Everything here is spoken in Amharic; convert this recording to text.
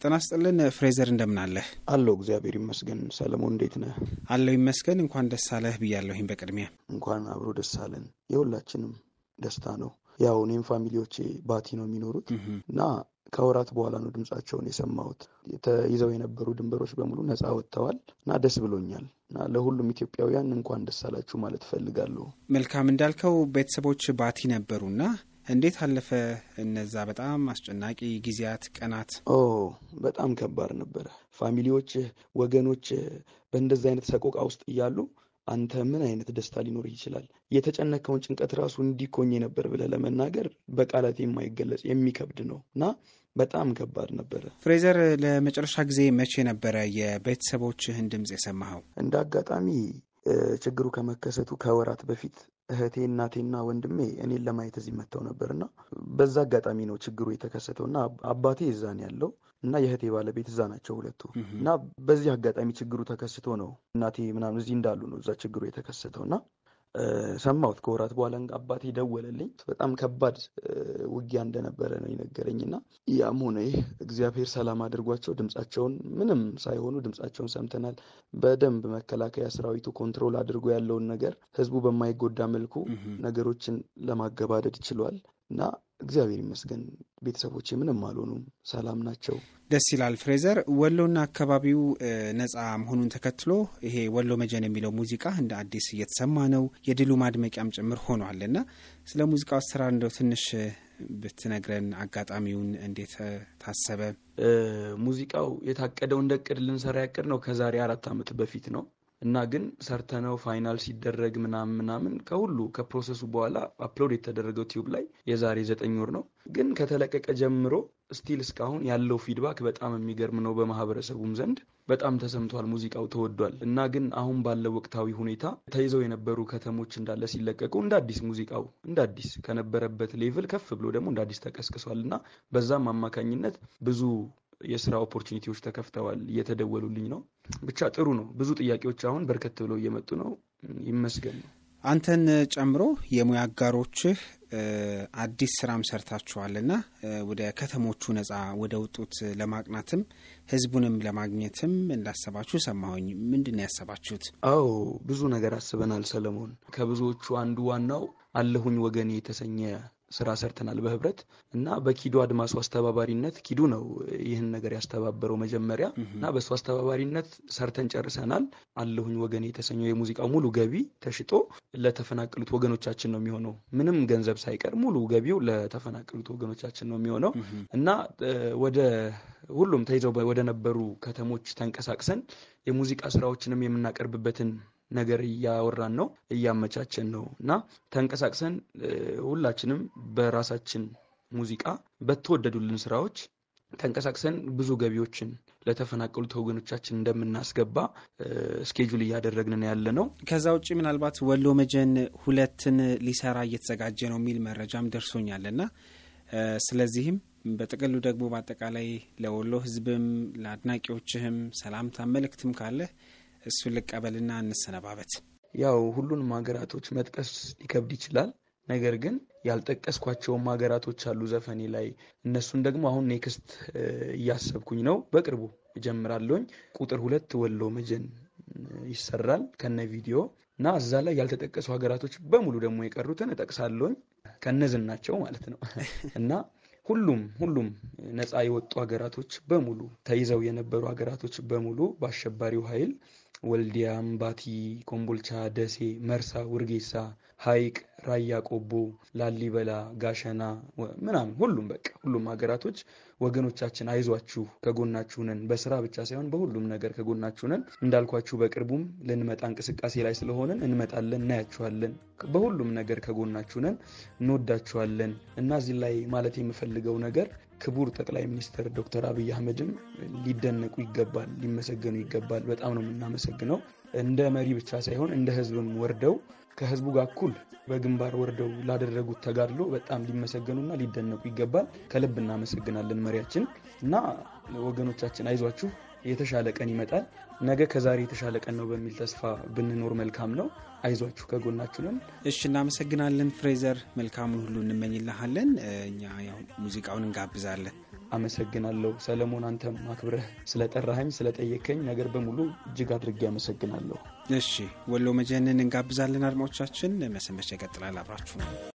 ጤና ይስጥልን ፍሬዘር፣ እንደምን አለህ? አለው እግዚአብሔር ይመስገን። ሰለሞን እንዴት ነህ? አለው ይመስገን። እንኳን ደስ አለህ ብያለሁኝ። በቅድሚያ እንኳን አብሮ ደስ አለን። የሁላችንም ደስታ ነው። ያው እኔም ፋሚሊዎቼ ባቲ ነው የሚኖሩት እና ከወራት በኋላ ነው ድምጻቸውን የሰማሁት። ተይዘው የነበሩ ድንበሮች በሙሉ ነፃ ወጥተዋል እና ደስ ብሎኛል እና ለሁሉም ኢትዮጵያውያን እንኳን ደስ አላችሁ ማለት እፈልጋለሁ። መልካም እንዳልከው ቤተሰቦች ባቲ ነበሩና እንዴት አለፈ እነዛ በጣም አስጨናቂ ጊዜያት፣ ቀናት? ኦ በጣም ከባድ ነበረ። ፋሚሊዎች፣ ወገኖች በእንደዚህ አይነት ሰቆቃ ውስጥ እያሉ አንተ ምን አይነት ደስታ ሊኖር ይችላል? የተጨነቀውን ጭንቀት ራሱ እንዲኮኝ ነበር ብለህ ለመናገር በቃላት የማይገለጽ የሚከብድ ነው እና በጣም ከባድ ነበረ። ፍሬዘር፣ ለመጨረሻ ጊዜ መቼ ነበረ የቤተሰቦችህን ድምፅ የሰማኸው? እንደ አጋጣሚ ችግሩ ከመከሰቱ ከወራት በፊት እህቴ እናቴና ወንድሜ እኔን ለማየት እዚህ መጥተው ነበር እና በዛ አጋጣሚ ነው ችግሩ የተከሰተው እና አባቴ እዛን ያለው እና የእህቴ ባለቤት እዛ ናቸው ሁለቱ እና በዚህ አጋጣሚ ችግሩ ተከስቶ ነው እናቴ ምናምን እዚህ እንዳሉ ነው እዛ ችግሩ የተከሰተው እና ሰማሁት ከወራት በኋላ አባቴ ደወለልኝ። በጣም ከባድ ውጊያ እንደነበረ ነው የነገረኝ እና ያም ሆነ ይህ እግዚአብሔር ሰላም አድርጓቸው ድምጻቸውን ምንም ሳይሆኑ ድምጻቸውን ሰምተናል። በደንብ መከላከያ ሰራዊቱ ኮንትሮል አድርጎ ያለውን ነገር ህዝቡ በማይጎዳ መልኩ ነገሮችን ለማገባደድ ችሏል እና እግዚአብሔር ይመስገን ቤተሰቦቼ ምንም አልሆኑም፣ ሰላም ናቸው። ደስ ይላል። ፍሬዘር፣ ወሎና አካባቢው ነጻ መሆኑን ተከትሎ ይሄ ወሎ መጀን የሚለው ሙዚቃ እንደ አዲስ እየተሰማ ነው፣ የድሉ ማድመቂያም ጭምር ሆኗል እና ስለ ሙዚቃው አሰራር እንደው ትንሽ ብትነግረን፣ አጋጣሚውን እንዴት ታሰበ? ሙዚቃው የታቀደው እንደ እቅድ ልንሰራ ያቅድ ነው ከዛሬ አራት ዓመት በፊት ነው እና ግን ሰርተነው ፋይናል ሲደረግ ምናምን ምናምን ከሁሉ ከፕሮሰሱ በኋላ አፕሎድ የተደረገው ቲዩብ ላይ የዛሬ ዘጠኝ ወር ነው። ግን ከተለቀቀ ጀምሮ ስቲል እስካሁን ያለው ፊድባክ በጣም የሚገርም ነው። በማህበረሰቡም ዘንድ በጣም ተሰምቷል። ሙዚቃው ተወዷል። እና ግን አሁን ባለው ወቅታዊ ሁኔታ ተይዘው የነበሩ ከተሞች እንዳለ ሲለቀቁ እንደ አዲስ ሙዚቃው እንደ አዲስ ከነበረበት ሌቭል ከፍ ብሎ ደግሞ እንደ አዲስ ተቀስቅሷል እና በዛም አማካኝነት ብዙ የስራ ኦፖርቹኒቲዎች ተከፍተዋል። እየተደወሉልኝ ነው። ብቻ ጥሩ ነው። ብዙ ጥያቄዎች አሁን በርከት ብለው እየመጡ ነው። ይመስገን ነው። አንተን ጨምሮ የሙያ አጋሮችህ አዲስ ስራም ሰርታችኋልና ወደ ከተሞቹ ነጻ ወደ ውጡት ለማቅናትም ህዝቡንም ለማግኘትም እንዳሰባችሁ ሰማሁኝ። ምንድን ነው ያሰባችሁት? አዎ ብዙ ነገር አስበናል ሰለሞን። ከብዙዎቹ አንዱ ዋናው አለሁኝ ወገኔ የተሰኘ ስራ ሰርተናል በህብረት እና በኪዱ አድማሱ አስተባባሪነት ኪዱ ነው ይህን ነገር ያስተባበረው መጀመሪያ እና በእሱ አስተባባሪነት ሰርተን ጨርሰናል። አለሁኝ ወገኔ የተሰኘው የሙዚቃው ሙሉ ገቢ ተሽጦ ለተፈናቀሉት ወገኖቻችን ነው የሚሆነው። ምንም ገንዘብ ሳይቀር ሙሉ ገቢው ለተፈናቀሉት ወገኖቻችን ነው የሚሆነው እና ወደ ሁሉም ተይዘው ወደ ነበሩ ከተሞች ተንቀሳቅሰን የሙዚቃ ስራዎችንም የምናቀርብበትን ነገር እያወራን ነው፣ እያመቻቸን ነው እና ተንቀሳቅሰን ሁላችንም በራሳችን ሙዚቃ በተወደዱልን ስራዎች ተንቀሳቅሰን ብዙ ገቢዎችን ለተፈናቀሉት ወገኖቻችን እንደምናስገባ ስኬጁል እያደረግን ያለ ነው። ከዛ ውጭ ምናልባት ወሎ መጀን ሁለትን ሊሰራ እየተዘጋጀ ነው የሚል መረጃም ደርሶኛል እና ስለዚህም በጥቅሉ ደግሞ በአጠቃላይ ለወሎ ሕዝብም ለአድናቂዎችህም ሰላምታ መልእክትም ካለህ እሱን ልቀበልና እንሰነባበት። ያው ሁሉንም ሀገራቶች መጥቀስ ሊከብድ ይችላል። ነገር ግን ያልጠቀስኳቸውም ሀገራቶች አሉ ዘፈኔ ላይ። እነሱን ደግሞ አሁን ኔክስት እያሰብኩኝ ነው። በቅርቡ እጀምራለሁኝ። ቁጥር ሁለት ወሎ መጀን ይሰራል ከነ ቪዲዮ እና እዛ ላይ ያልተጠቀሱ ሀገራቶች በሙሉ ደግሞ የቀሩትን እጠቅሳለሁኝ ከነዝናቸው ማለት ነው እና ሁሉም ሁሉም ነፃ የወጡ ሀገራቶች በሙሉ ተይዘው የነበሩ ሀገራቶች በሙሉ በአሸባሪው ኃይል ወልዲያ፣ አምባቲ፣ ኮምቦልቻ፣ ደሴ፣ መርሳ፣ ውርጌሳ፣ ሐይቅ፣ ራያ ቆቦ፣ ላሊበላ፣ ጋሸና ምናምን ሁሉም በቃ ሁሉም ሀገራቶች ወገኖቻችን አይዟችሁ ከጎናችሁ ነን። በስራ ብቻ ሳይሆን በሁሉም ነገር ከጎናችሁ ነን። እንዳልኳችሁ በቅርቡም ልንመጣ እንቅስቃሴ ላይ ስለሆነን እንመጣለን፣ እናያችኋለን። በሁሉም ነገር ከጎናችሁ ነን፣ እንወዳችኋለን እና እዚህ ላይ ማለት የምፈልገው ነገር ክቡር ጠቅላይ ሚኒስትር ዶክተር አብይ አህመድም ሊደነቁ ይገባል፣ ሊመሰገኑ ይገባል። በጣም ነው የምናመሰግነው። እንደ መሪ ብቻ ሳይሆን እንደ ህዝብም ወርደው ከህዝቡ ጋር እኩል በግንባር ወርደው ላደረጉት ተጋድሎ በጣም ሊመሰገኑና ሊደነቁ ይገባል። ከልብ እናመሰግናለን መሪያችን እና ወገኖቻችን አይዟችሁ፣ የተሻለ ቀን ይመጣል። ነገ ከዛሬ የተሻለ ቀን ነው በሚል ተስፋ ብንኖር መልካም ነው። አይዟችሁ፣ ከጎናችሁ ነን። እሺ፣ እናመሰግናለን ፍሬዘር። መልካሙን ሁሉ እንመኝልሃለን። እኛ ያው ሙዚቃውን እንጋብዛለን። አመሰግናለሁ። ሰለሞን አንተም አክብረህ ስለጠራኸኝ ስለጠየከኝ ነገር በሙሉ እጅግ አድርጌ አመሰግናለሁ። እሺ ወሎ መጀንን እንጋብዛለን። አድማጮቻችን መሰንበቻ ይቀጥላል። አብራችሁ ነው